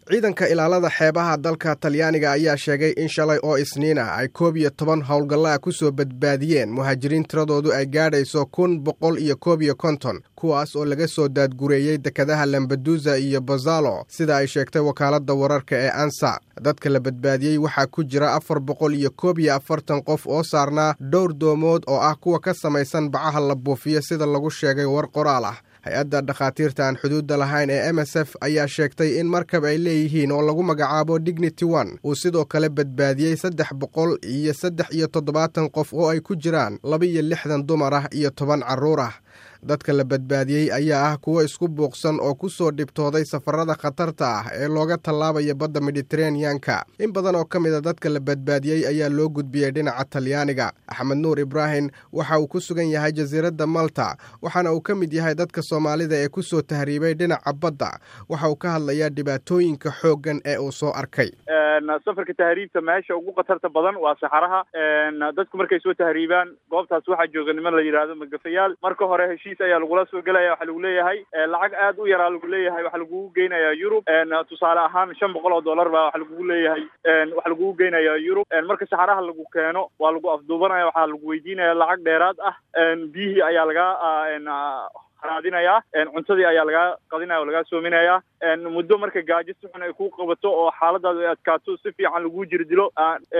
ciidanka ilaalada xeebaha dalka talyaaniga ayaa sheegay in shalay oo isniin ah ay koob iyo toban howlgallaa ku soo badbaadiyeen muhaajiriin tiradoodu ay gaadhayso kun boqol iyo koob iyo konton kuwaas oo laga soo daadgureeyey dekadaha lambadusa iyo bazalo sida ay sheegtay wakaaladda wararka ee ansa dadka la badbaadiyey waxaa ku jira afar boqol iyo koob iyo afartan qof oo saarnaa dhowr doomood oo ah kuwa ka samaysan bacaha la buufiyo sida lagu sheegay war qoraal ah hay-adda dhakhaatiirta aan xuduudda lahayn ee m s f ayaa sheegtay in markab ay leeyihiin oo lagu magacaabo dignity one uu sidoo kale badbaadiyey saddex boqol iyo saddex iyo toddobaatan qof oo ay ku jiraan laba iyo lixdan dumar ah iyo toban carruur ah dadka la badbaadiyey ayaa ah kuwo isku buuqsan oo ku soo dhibtooday safarada khatarta ah ee looga tallaabaya badda mediteraneanka in badan oo ka mid a dadka la badbaadiyey ayaa loo gudbiyey dhinaca talyaaniga axmed nuur ibraahim waxa uu ku sugan yahay jasiiradda malta waxaana uu ka mid yahay dadka soomaalida ee ku soo tahriibay dhinaca badda waxa uu ka hadlayaa dhibaatooyinka xooggan ee uu soo arkay safarka tahriibta meesha ugu khatarta badan waa saxaraha dadku markay soo tahriibaan goobtaas waxaa jooga niman la yidhaahdo magafayaal marka hore heshiis ayaa lagula soo gelaya waxaa lagu leeyahay lacag aad u yaraa lagu leeyahay waxaa lagugu geynayaa yurub tusaale ahaan shan boqol oo dollar baa waxaa lagugu leeyahay waxaa lagugu geynayaa yurub marka saxaraha lagu keeno waa lagu afduubanaya waxaa lagu weydiinaya lacag dheeraad ah biyihii ayaa lagaa raadinayaa cuntadii ayaa lagaa qadinaya oo lagaa soominayaa muddo marka gaajo si xun ay ku qabato oo xaaladaadu ay adkaato si fiican lagu jiri dilo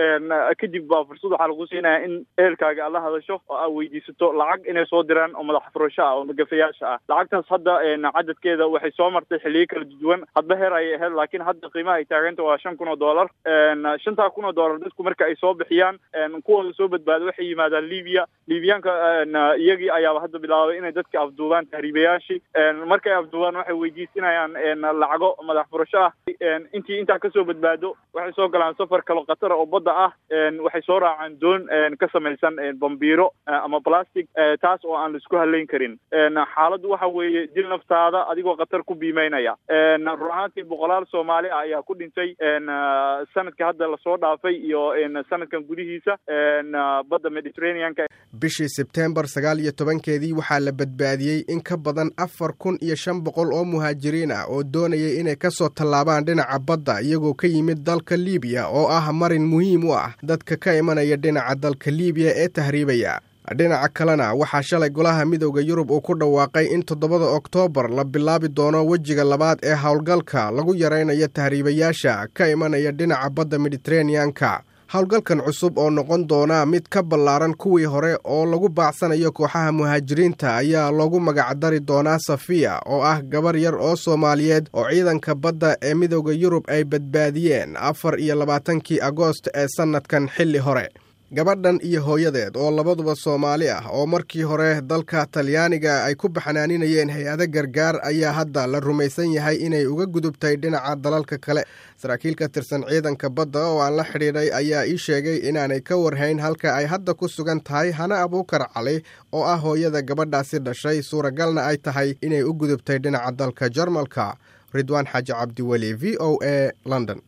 kadib baa fursad waxaa lagu siinaya in ehelkaaga aad la hadasho oo aad weydiisato lacag inay soo diraan oo madax furasho ah oo magafayaasha ah lacagtaas hadda cadadkeeda waxay soo martay xilliyo kala duwan hadba heer ayay ahayd laakiin hadda qiimaha ay taaganta waa shan kun oo dollar shantaa kun oo dollar dadku marka ay soo bixiyaan kuwooda soo badbaada waxay yimaadaan libiya libiyaanka iyagii ayaaba hadda bilaabay inay dadka afduubaan tahriibayaashii markay afduubaan waxay weydiisinayaan lacago madax furasho ah intii intaa kasoo badbaado waxay soo galaan safar kalo khatara oo badda ah waxay soo raacaan doon ka samaysan bambiiro ama plastic taas oo aan laisku halayn karin xaaladdu waxa weeye dil naftaada adigoo khatar ku biimeynaya run ahaantii boqolaal soomaali ah ayaa ku dhintay sanadka hadda lasoo dhaafay iyo sanadkan gudihiisa badda mediterraneanka bishii sebtembar sagaal iyo tobankeedii waxaa la badbaadiyey in ka badan afar kun iyo shan boqol oo muhaajiriin ah oo doonayay inay ka soo tallaabaan dhinaca badda iyagoo ka yimid dalka liibiya oo ah marin muhiim u ah dadka ka imanaya dhinaca dalka liibiya ee tahriibaya dhinaca kalena waxaa shalay golaha midowda yurub uu ku dhawaaqay in toddobada oktoobar la bilaabi doono wejiga labaad ee howlgalka lagu yaraynayo tahriibayaasha ka imanaya dhinaca badda mediteraneanka howlgalkan cusub oo noqon doona mid ka ballaaran kuwii hore oo lagu baacsanayo kooxaha muhaajiriinta ayaa loogu magacdari doonaa safiya oo ah gabar yar oo soomaaliyeed oo ciidanka badda ee midowda yurub ay badbaadiyeen afar iyo labaatankii agoost ee sannadkan xilli hore gabadhan iyo hooyadeed oo labaduba soomaali ah oo markii hore dalka talyaaniga ay ku baxnaaninayeen hay-ado gargaar ayaa hadda la rumaysan yahay inay uga gudubtay dhinaca dalalka kale saraakiil ka tirsan ciidanka badda oo aan la xidhiidhay ayaa ii sheegay inaanay ka warhayn halka ay hadda ku sugan tahay hana abuukar cali oo ah hooyada gabadhaasi dhashay suuragalna ay tahay inay u gudubtay dhinaca dalka jarmalka ridwaan xaaji cabdiweli v o a london